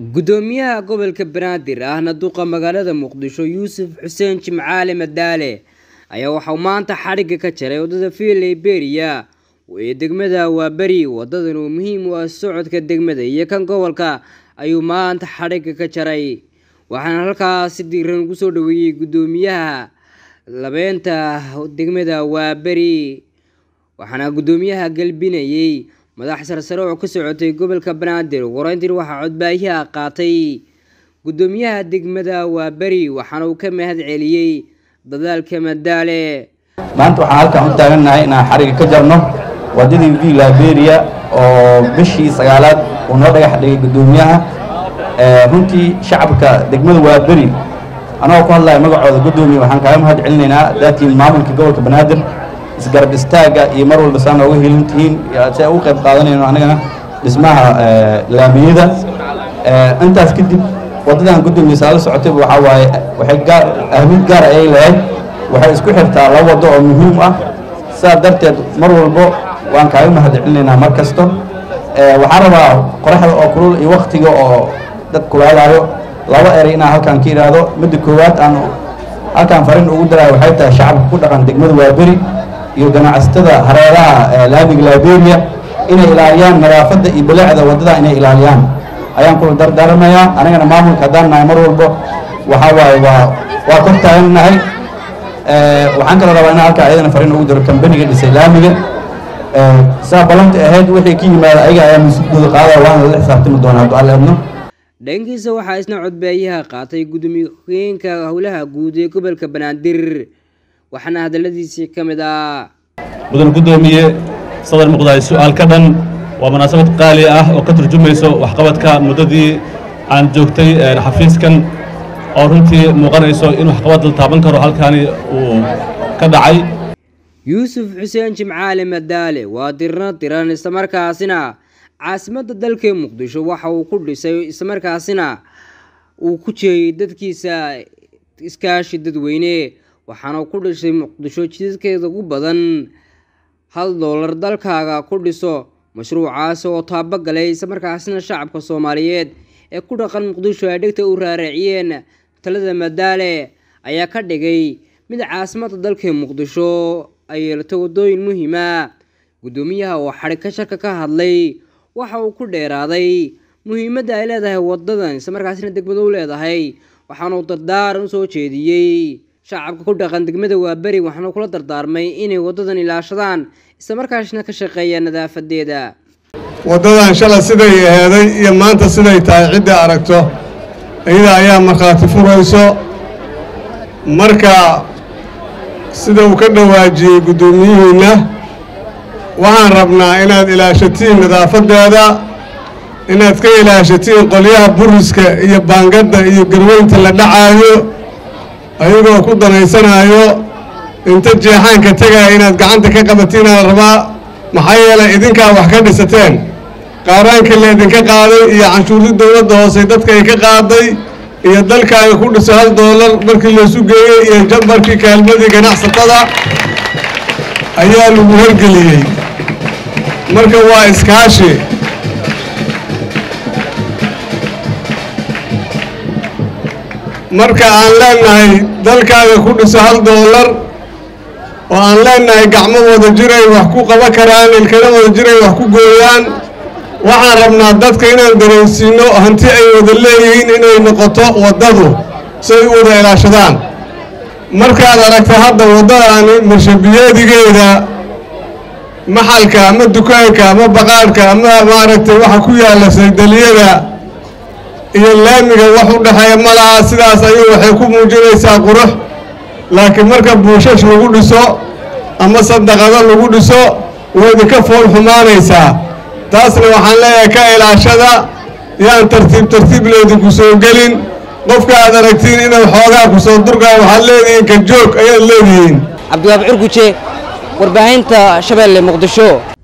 gudoomiyaha gobolka banaadir ahna duqa magaalada muqdisho yuusuf xuseen jimcaale madaale ayaa waxauu maanta xadhigga ka jaray wadada via liberia ee degmada waaberi wadadan oo muhiim u ah socodka degmada iyo kan gobolka ayuu maanta xadhigga ka jaray waxaana halkaas si diiran ugu soo dhaweeyey gudoomiyaha labeenta degmada waaberi waxaana gudoomiyaha galbinayey madax sarsare oo ka socotay gobolka banaadir wareyntiin waxaa codbaayaha qaatay gudoomiyaha degmada waaberi waxaana uu ka mahad celiyey dadaalka madaale maanta waxaan halkan u taagannahay inaan xariga ka jarno wadadii v liberia oo bishii sagaalaad uu noo dhagax dhigay gudoomiyaha runtii shacabka degmada waaberi anagoo ku hadlaya magacooda gudoomiya waxaan kaaga mahad celinaynaa daatiin maamulka gobolka banaadir isgarab istaaga iyo mar walba saa nooga helin tihiin si ay ugu qayb qaadanayno anagana dhismaha laamiyada intaas kadib waddadan gudoomiya saala socotayba waxaa waaye waxay gaar ahmid gaar ayay lahayd waxay isku xirtaa laba waddo oo muhiim ah sidaa darteed mar walbo waan kaaga mahad celinaynaa mar kasto waxaan rabaa qoraxda oo kulul iyo waktiga oo dad kulaadaayo laba eray inaan halkaan ka idhaahdo midda koowaad aan halkaan fariin ugu daraayo waxay tahay shacabka ku dhaqan degmada waaberi iyo ganacsatada hareeraha laamiga liberia inay ilaaliyaan nadaafadda iyo bilaacda waddada inay ilaaliyaan ayaan kula dardaaramayaa anigana maamulka haddaan nahay mar walbo waxaa waaye waa waa kor taagannahay waxaan kaloo rabaa inaan halkaa ayadana fariin ugu diro kambaniga dhisay laamiga saa ballanta ahayd wixii ka yimaada ayaga ayaa mas-uulkooda qaadaya waana lala xisaabtami doonaa hadduu alla idno dhankiisa waxaa isna codbaayaha qaatay gudoomiye ku-xigeenka howlaha guud ee gobolka banaadir waxaana hadaladiisii ka mid ah mudan gudoomiye sadar muqdaay su-aal ka dhan waa munaasabad qaali ah oo ka turjumayso waxqabadka muddadii aan joogtay xafiiskan oo runtii muuqanayso in waxqabad la taaban karo halkaani uu ka dhacay yuusuf xuseen jimcaale madaale waa dirna diran islamarkaasina caasimadda dalka muqdisho waxa uu ku dhisay islamarkaasina uu ku jeeyay dadkiisa iskaashi dadweyne waxaana ku dhisay muqdisho jidadkeeda ugu badan hal doolar dalkaaga ku dhiso mashruucaas oo taabagalay islamarkaasina shacabka soomaaliyeed ee ku dhaqan muqdisho ay dhegta u raaraaciyeen talada madaale ayaa ka dhigay mid caasimadda dalka muqdisho ay yeelato wadooyin muhiima gudoomiyaha oo xadhig ka sharka ka hadlay waxa uu ku dheeraaday muhiimadda ay leedahay wadadan islamarkaasina degmado u leedahay waxaanuu dardaaran usoo jeediyey shacabka ku dhaqan degmada waaberi waxaana kula dardaarmay inay wadadan ilaashadaan islamarkaasna ka shaqeeyaan nadaafadeeda waddadan shalay siday aheeday iyo maanta siday tahay cidda aragto iyada ayaa markhaati furayso marka sida uu ka dhawaajiyey guddoomiyihiinna waxaan rabnaa inaad ilaashatiin nadaafadeeda inaad ka ilaashatiin qolyaha buriska iyo baangadda iyo garweynta la dhacaayo ayagoo ku danaysanaayo inta jeexaanka tegaya inaad gacanta ka qabatiinaa la rabaa maxaa yeelay idinkaa wax ka dhisateen qaaraankii la idinka qaaday iyo canshuurtii dowladda hoose dadka ay ka qaaday iyo dalkaaga ku dhiso hal doolar markii laysu geeyey iyo jambarkii kaalmadii ganacsatada ayaa lagu hergeliyey marka waa iskaashi marka aan leennahay dalkaaga ku dhiso hal doolar oo aan leennahay gacmo wada jiray wax ku qaban karaan ilkana wada jiray wax ku gooyaan waxaan rabnaa dadka inaan dareensiino hanti ay wada leeyihiin inay noqoto waddadu si ay u wada ilaashadaan markaad aragta hadda waddadaani marshabiyeedigeeda maxalka ama dukaanka ama baqaadhka ama maaragtay waxa ku yaalla saydaliyada iyo laamiga wax u dhexeeya ma laha sidaas ayuu waxay ku muujinaysaa qurux laakiin marka buushash lagu dhiso ama sadaqado lagu dhiso way idinka fool xumaanaysaa taasna waxaan leeyahay ka ilaashada yaan tartiib tartiib leedinku soo gelin qofka aad aragtiin inuu xoogaa ku soo durgaa waxaad leedihiin ka joog ayaad leedihiin cabdiwaab curguje warbaahinta shabeelle muqdisho